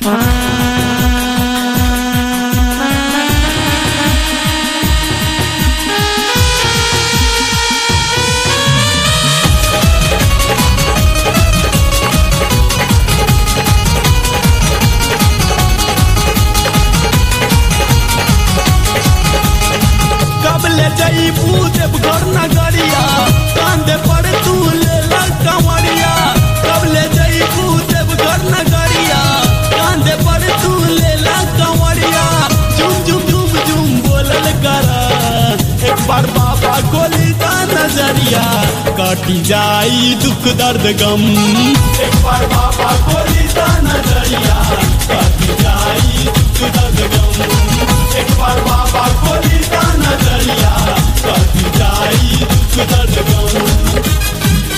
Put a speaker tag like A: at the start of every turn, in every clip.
A: कब ले जईबू देवघर नगरिया कांदे पर तू ले ला कंवरिया कब ले जईबू देवघर नगरिया कांदे पर तू ले ला कंवरिया झुम झुम झुम झुम बोलल करा एक बार बाबा खोली दा नजरिया काटी जाई दुख दर्द गम एक बार बाबा खोली दा नजरिया काटी जाई दुख दर्द गम एक बार बाबा खोली दा नजरिया काटी जाई दुख दर्द गम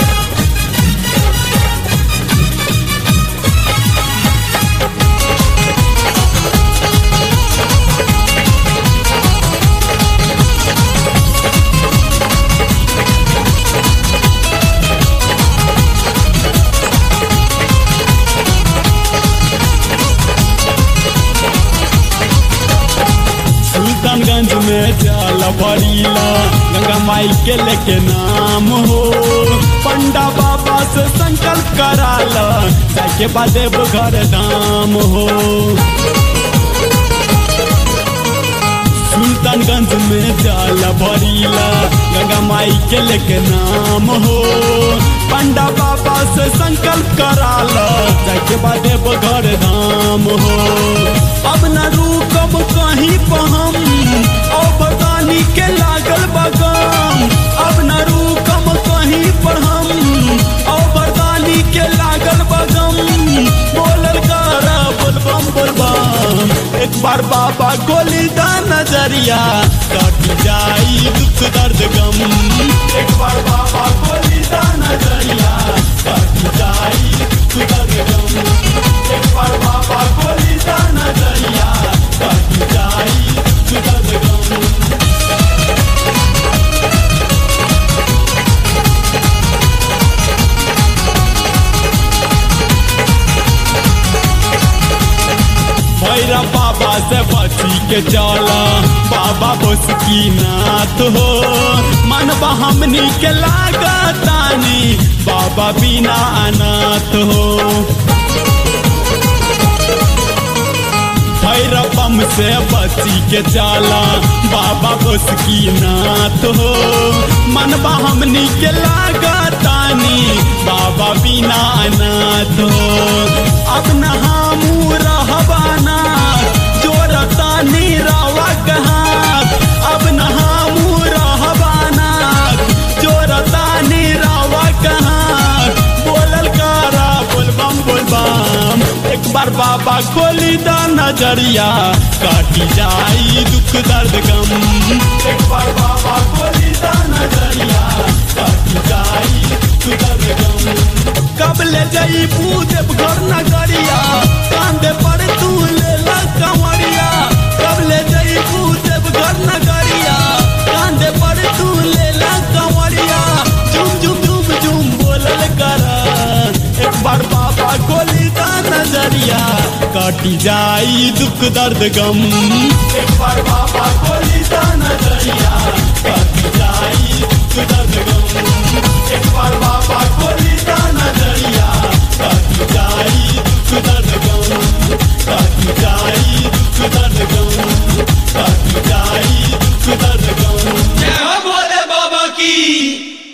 A: सुल्तानगंज में जल भरीला गंगा माई के लेके नाम हो पंडा बाबा से संकल्प कराला जाके बादेव घर धाम हो सुल्तानगंज में जल भरीला गंगा माई के लेके नाम हो पंडा बाबा से संकल्प कराला जाके बादेव घर धाम हो अब न रुकब कहीं पहम ओ बगानी के लागल बगाम अब न रुकम कहीं पर हम ओ बगानी के लागल बगम बोलल करा बोलबम बोलबम एक बार बाबा गोली दा नजरिया कट जाई दुख दर्द गम एक बार बाबा गोली दा नजरिया कट जाई दुख दर्द गम एक बार बाबा गोली दा नजरिया कट जाई दुख दर्द गम भैरव बाबा से बची के चला बाबा बस की नाथ हो मन हमनी के लागतानी बाबा बिना अनाथ हो भैरव बम से बची के चला बाबा बस की नाथ हो मन हमनी के लागतानी बाबा बिना अनाथ हो अब न हमू रहबाना जोरतानी रवा कहाँ अब न हमू रहबाना जोरतानी रवा कहाँ बोलल करा बोलबम बोलबम एक बार बाबा खोली दा नजरिया काटी जाई दुख दर्द गम एक बार बाबा खोली दा नजरिया काटी जाई दुख दर्द गम कब ले जाई पूजब घर नगरिया कांदे पर तू ले ला कंवरिया कब ले जाई पूजब घर नगरिया कांदे पर तू ले ला कंवरिया झुम झुम झुम झुम बोलल करा एक बार बाबा गोली दा नजरिया काटी जाई दुख दर्द गम एक बार बाबा गोली दा नजरिया काटी जाई दुख दर्द गम एक बार बाबा गोली दा नजरिया काटी जाई दुख दर्द गम काटी जाई दुख दर्द गम काटी जाई दुख दर्द गम
B: जय हो भोले बाबा की